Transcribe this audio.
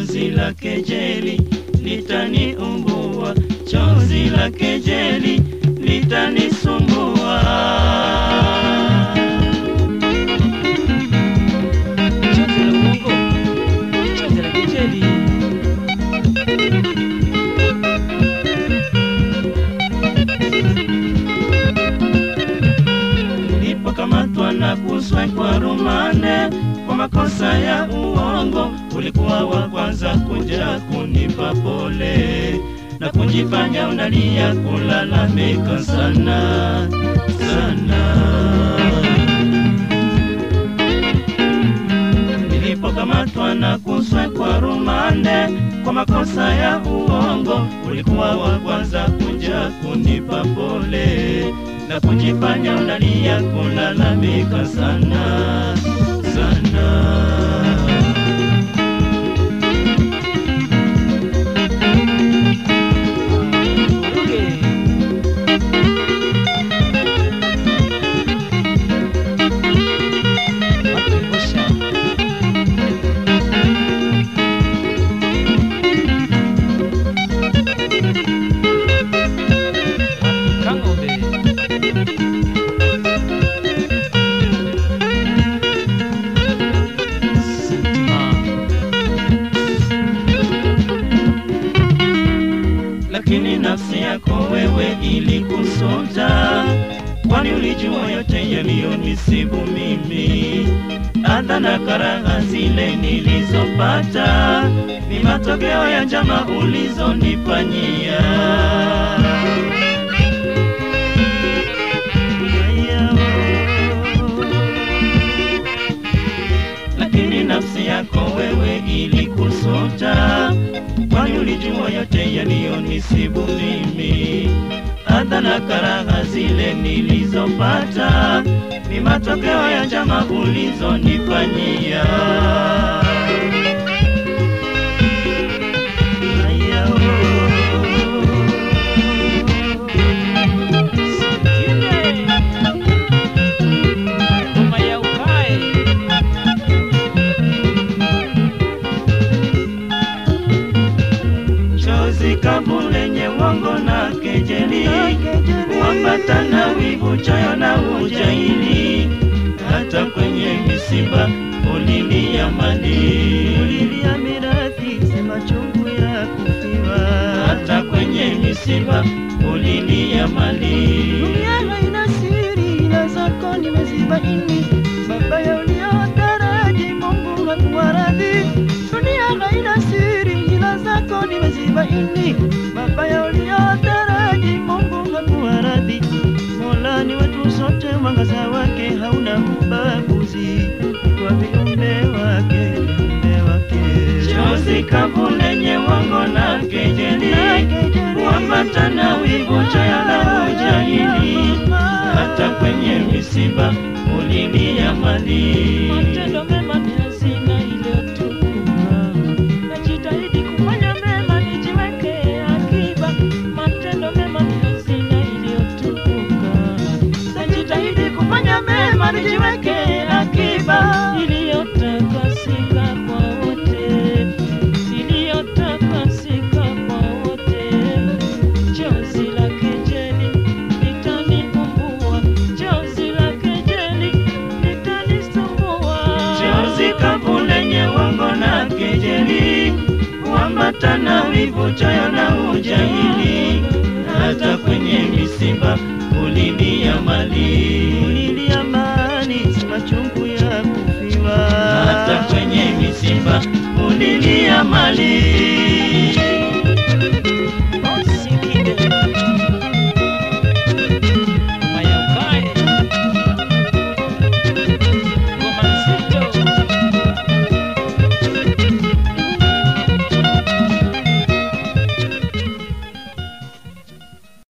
chozi la kejeli litaniumbua, chozi la kejeli litanisumbua. Chozi la uongo, chozi la kejeli. Nilipokamatwa na kuswekwa rumande kwa makosa ya uongo, ulikuwa wa kwanza kuja kunipa pole na kujifanya unalia, kulalamika sana sana. Nilipokamatwa na kuswekwa rumande kwa makosa ya uongo, ulikuwa wa kwanza kuja kunipa pole na kujifanya unalia, kulalamika sana sana. Vuruge. Watu ngosha. Watu kang'ombe. Sitima. lakini nafsi yako wewe ilikusuta, kwani ulijua yote yaliyonisibu mimi. Adha na karaha zile nilizopata ni matokeo ya njama ulizonifanyia. lakini nafsi yako wewe ilikusuta, kwani ulijua yote yaliyonisibu mimi. Adha na karaha zile nilizopata ni matokeo ya njama ulizonifanyia. Haya, Sikinde. Ngoma ya ukae. chozi kavu lenye uongo na kejeli, kuambatana wivu, choyo na ujaili, hata kwenye misiba ulilia mali, ulilia mirathi, sema chungu ya kufiwa, hata kwenye misiba ulilia mali. Dunia haina siri, ila zako nimezibaini. Mabaya uliyotaraji Mungu hakuwaradhi. Dunia haina siri, ila zako nimezibaini. Mabaya uliyotaraji Mungu hakuwaradhi. Mola ni wetu sote, mwangaza wake hauna ubaguzi kwa viumbe wake, viumbe wake. chozi kavu lenye uongo na kejeli, kuambatana wivu, choyo na ujahili, hata kwenye misiba ulilia mali. Matendo mema ni hazina iliyotukuka. Najitahidi kufanya mema nijiweke akiba. Matendo mema ni hazina iliyotukuka. Najitahidi kufanya mema nijiweke akiba. Iliyotakasika kwa wote. Iliyotakasika kwa wote. Chozi la kejeli litaniumbua. Chozi la kejeli litanisumbua. chozi kavu lenye uongo na kejeli, kuambatana wivu, choyo na ujahili, hata kwenye misiba ulilia mali, ulilia mali, si machungu ya kufiwa, hata kwenye misiba ulilia mali.